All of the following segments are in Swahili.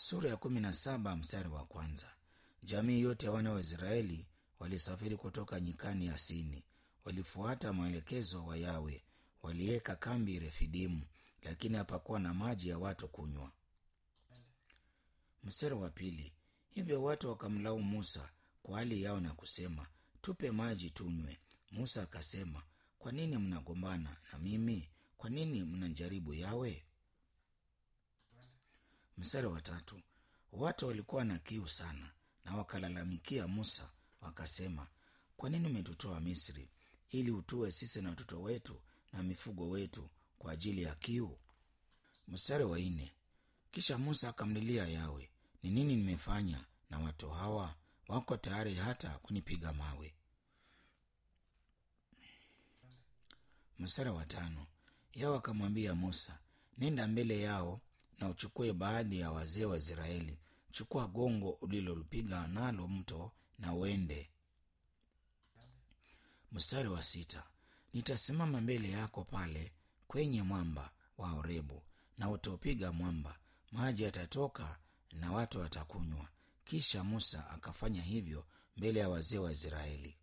sura ya kumi na saba mstari wa kwanza jamii yote ya wana wa israeli walisafiri kutoka nyikani ya sini walifuata maelekezo wa yawe waliweka kambi refidimu lakini hapakuwa na maji ya watu kunywa mstari wa pili hivyo watu wakamlaumu musa kwa hali yao na kusema tupe maji tunywe musa akasema kwa nini mnagombana na mimi kwa nini mnajaribu yawe mstari wa tatu watu walikuwa na kiu sana na wakalalamikia musa wakasema kwa nini umetutoa misri ili utue sisi na watoto wetu na mifugo wetu kwa ajili ya kiu mstari wa nne kisha musa akamlilia yawe ni nini nimefanya na watu hawa wako tayari hata kunipiga mawe mstari wa tano yawe akamwambia musa nenda mbele yao na uchukue baadhi ya wazee wa israeli chukua gongo ulilolipiga nalo mto na uende mstari wa sita nitasimama mbele yako pale kwenye mwamba wa orebu na utaupiga mwamba maji yatatoka na watu watakunywa kisha musa akafanya hivyo mbele ya wazee wa israeli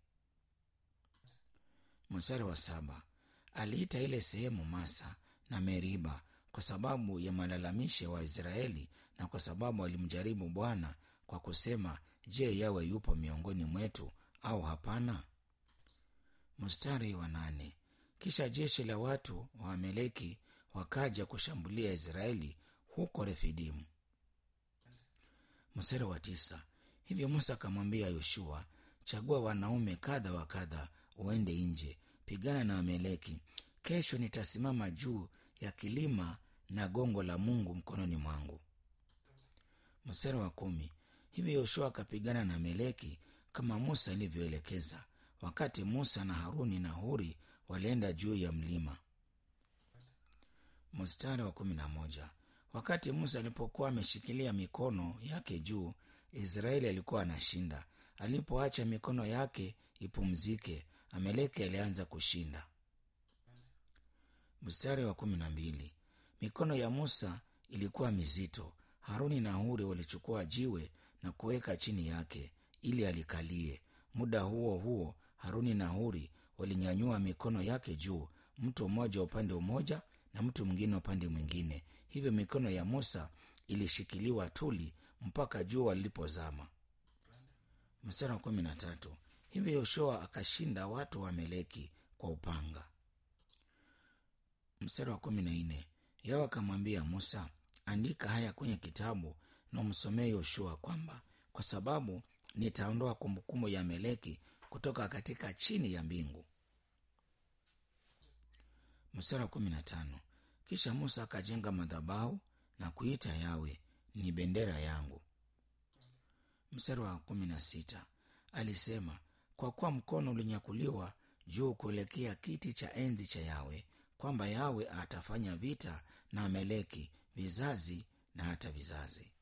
mstari wa saba aliita ile sehemu masa na meriba kwa sababu ya malalamishi ya waisraeli na kwa sababu alimjaribu bwana kwa kusema je yawe yupo miongoni mwetu au hapana mstari wa nane kisha jeshi la watu wa ameleki wakaja kushambulia israeli huko refidimu mstari wa tisa hivyo musa akamwambia yoshua chagua wanaume kadha wa kadha uende nje pigana na ameleki kesho nitasimama juu ya kilima na gongo la mungu mkononi mwangu mstari wa kumi hivyo yoshua akapigana na ameleki kama musa alivyoelekeza wakati musa na haruni na huri walienda juu ya mlima mstari wa kumi na moja wakati musa alipokuwa ameshikilia mikono yake juu israeli alikuwa anashinda alipoacha mikono yake ipumzike ameleki alianza kushinda mstari wa kumi na mbili mikono ya musa ilikuwa mizito haruni na huri walichukua jiwe na kuweka chini yake ili alikalie muda huo huo haruni na huri walinyanyua mikono yake juu mtu mmoja upande mmoja na mtu mwingine upande mwingine hivyo mikono ya musa ilishikiliwa tuli mpaka jua lilipozama mstari wa kumi na tatu hivyo yoshua akashinda watu wa meleki kwa upanga mstari wa kumi na nne yao akamwambia musa andika haya kwenye kitabu na umsomee yoshua kwamba kwa sababu nitaondoa kumbukumbu ya meleki kutoka katika chini ya mbingu mstari wa kumi na tano kisha musa akajenga madhabahu na kuita yawe ni bendera yangu mstari wa kumi na sita alisema kwa kuwa mkono ulinyakuliwa juu kuelekea kiti cha enzi cha yawe kwamba yawe atafanya vita na ameleki vizazi na hata vizazi